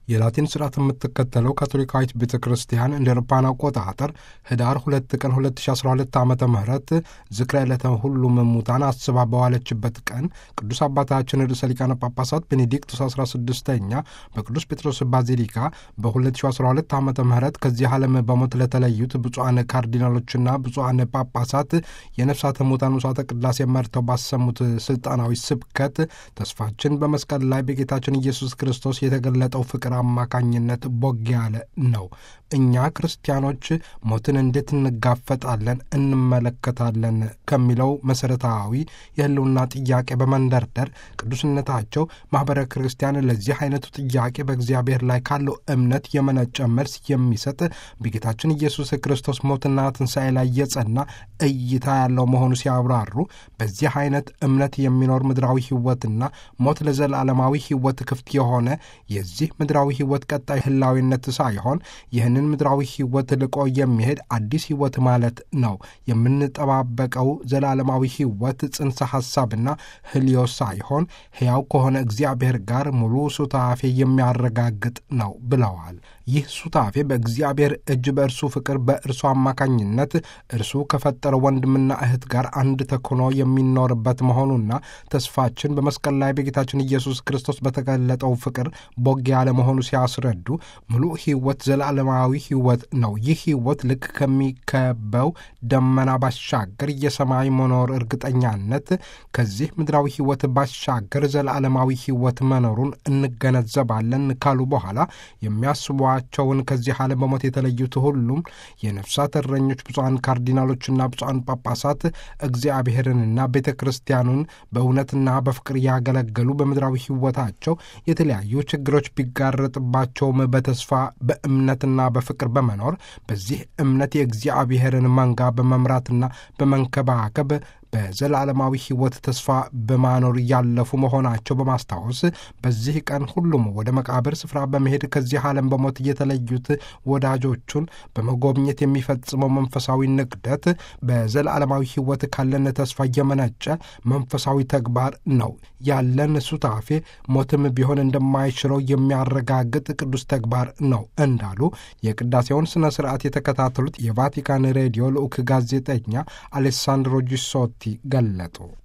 የላቲን ስርዓት የምትከተለው ካቶሊካዊት ቤተ ክርስቲያን እንደ አውሮፓውያን አቆጣጠር ህዳር ሁለት ቀን 2012 ዓ ም ዝክረ ዕለተ ሁሉም ሙታን አስባ በዋለችበት ቀን ቅዱስ አባታችን ርዕሰ ሊቃነ ጳጳሳት ቤኔዲክቱስ 16ኛ በቅዱስ ጴጥሮስ ባዚሊካ በ2012 ዓ ም ከዚህ ዓለም በሞት ለተለዩት ብፁዓን ካርዲናሎችና ብፁዓን ጳጳሳት የነፍሳተ ሙታን ውሳተ ቅዳሴ መርተው ባሰሙት ስልጣናዊ ስብከት ተስፋችን በመስቀል ላይ በጌታችን ኢየሱስ ክርስቶስ የተገለጠው ፍቅር አማካኝነት ቦግ ያለ ነው። እኛ ክርስቲያኖች ሞትን እንዴት እንጋፈጣለን እንመለከታለን ከሚለው መሠረታዊ የህልውና ጥያቄ በመንደርደር ቅዱስነታቸው ማኅበረ ክርስቲያን ለዚህ አይነቱ ጥያቄ በእግዚአብሔር ላይ ካለው እምነት የመነጨ መልስ የሚሰጥ በጌታችን ኢየሱስ ክርስቶስ ሞትና ትንሣኤ ላይ የጸና እይታ ያለው መሆኑ ሲያብራሩ በዚህ አይነት እምነት የሚኖር ምድራዊ ሕይወትና ሞት ለዘላለማዊ ሕይወት ክፍት የሆነ የዚህ ምድራዊ ሕይወት ቀጣይ ህላዊነት ሳይሆን ይህንን ምድራዊ ሕይወት ልቆ የሚሄድ አዲስ ሕይወት ማለት ነው። የምንጠባበቀው ዘላለማዊ ሕይወት ጽንሰ ሐሳብና ህልዮ ሳይሆን ሕያው ከሆነ እግዚአብሔር ጋር ሙሉ ሱታፌ የሚያረጋግጥ ነው ብለዋል። ይህ ሱታፌ በእግዚአብሔር እጅ በእርሱ ፍቅር በእርሱ አማካኝነት እርሱ ከፈጠረ ወንድምና እህት ጋር አንድ ተኮኖ የሚኖርበት መሆኑና ተስፋችን በመስቀል ላይ በጌታችን ኢየሱስ ክርስቶስ በተገለጠው ፍቅር ቦግ ያለ መሆኑ ሲያስረዱ ሙሉ ሕይወት ዘላለማዊ ሕይወት ነው። ይህ ሕይወት ልክ ከሚከበው ደመና ባሻገር የሰማይ መኖር እርግጠኛነት ከዚህ ምድራዊ ሕይወት ባሻገር ዘላለማዊ ሕይወት መኖሩን እንገነዘባለን ካሉ በኋላ የሚያስቧቸውን ከዚህ ዓለም በሞት የተለዩት ሁሉም የነፍሳት እረኞች ብፁዓን ካርዲናሎችና ብፁዓን ጳጳሳት እግዚአብሔርንና ቤተ ክርስቲያኑን በእውነትና በፍቅር ያገለገሉ በምድራዊ ሕይወታቸው የተለያዩ ችግሮች ቢጋረጥባቸውም በተስፋ በእምነትና በፍቅር በመኖር በዚህ እምነት የእግዚአብሔርን መንጋ በመምራትና በመንከባከብ በዘላለማዊ ሕይወት ተስፋ በማኖር እያለፉ መሆናቸው በማስታወስ በዚህ ቀን ሁሉም ወደ መቃብር ስፍራ በመሄድ ከዚህ ዓለም በሞት የተለዩት ወዳጆቹን በመጎብኘት የሚፈጽመው መንፈሳዊ ንግደት በዘላለማዊ ሕይወት ካለን ተስፋ እየመነጨ መንፈሳዊ ተግባር ነው። ያለን ሱታፌ ሞትም ቢሆን እንደማይችለው የሚያረጋግጥ ቅዱስ ተግባር ነው እንዳሉ የቅዳሴውን ሥነ ሥርዓት የተከታተሉት የቫቲካን ሬዲዮ ልዑክ ጋዜጠኛ አሌሳንድሮ ጂሶቲ ገለጡ።